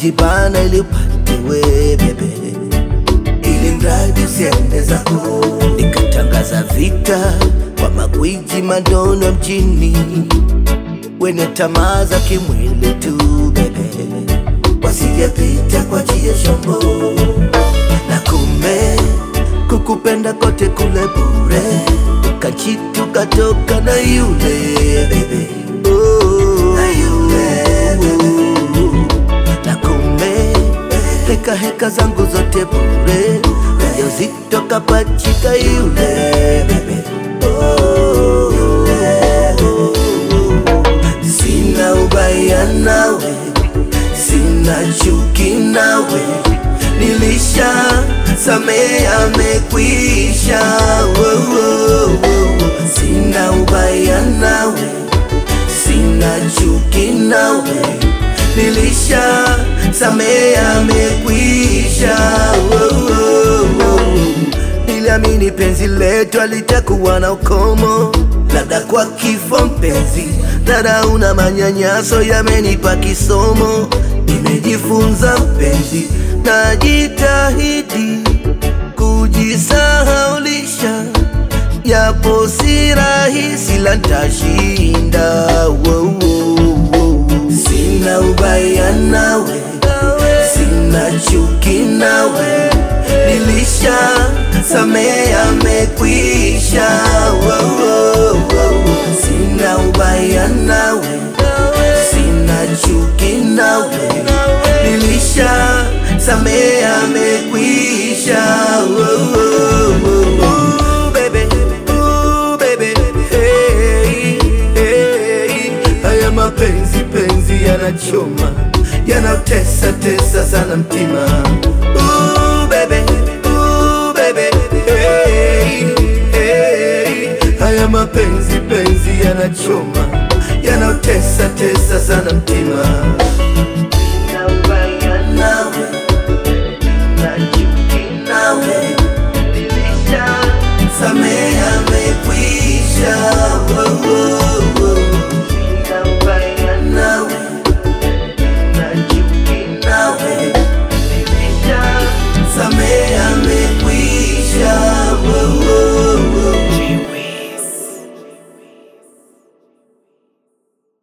kujibana ili upatiwe bebe, ili mradi usiende zako. Nikatangaza vita kwa magwiji madono mjini, wenye tamaa za kimwili tu bebe, wasijepita kwa jia shombo na kumbe kukupenda kote kule bure, kachitu katoka na yule bebe oh, na yule bebe na kumbe heka heka zangu zote bure, ujauzito kapachika yule bebe oh, sina ubaya nawe, sina chuki nawe, nilisha samea amekwisha. Oh, oh, oh. Sina ubaya nawe, sina chuki nawe, nilisha samea amekwisha. Oh, oh, oh. Niliamini penzi letu alitakuwa na ukomo, labda kwa kifo mpenzi, dada una manyanyaso yamenipa kisomo. Nimejifunza mpenzi, najitahidi kujisahaulisha, yapo si rahisi, la ntashinda. Wow, wow, wow. Sina ubaya nawe, sina chuki nawe, nilisha samea amekwisha. Wow, wow, wow. Sina ubaya nawe, sina chuki nawe, nilisha samea amekwisha. Wow, wow, wow. Ooh, baby, ooh, baby, hey, hey. Haya mapenzi penzi yanachoma yanatesa tesa sana mtima. Ooh, baby, ooh, baby, hey, hey. Haya mapenzi penzi yanachoma yanatesa tesa sana mtima.